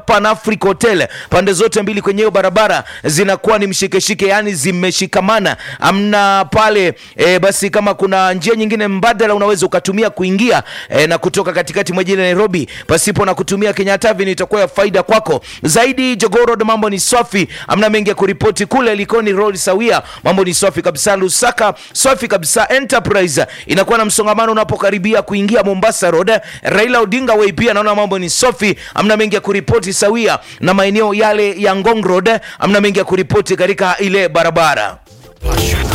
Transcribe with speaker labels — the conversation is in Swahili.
Speaker 1: Pan Africa Hotel. Pande zote mbili kwenye hiyo barabara zinakuwa ni mshikeshike, yani zimeshikamana, amna pale e, basi kama kuna njia nyingine mbadala unaweza ukatumia kuingia e, na kutoka katikati mwa jiji la Nairobi pasipo na kutumia Kenyatta Avenue itakuwa ya faida kwako zaidi. Jogoo Road mambo ni safi, amna mengi ya kuripoti kule. Likoni Road sawia, mambo ni safi kabisa. Lusaka safi kabisa. Enterprise inakuwa na msongamano unapokaribia kuingia Mombasa Road. Raila Odinga Way pia naona mambo ni safi, amna mengi ya kuripoti sawia na maeneo yale ya Ngong Road, amna mengi ya kuripoti katika ile barabara.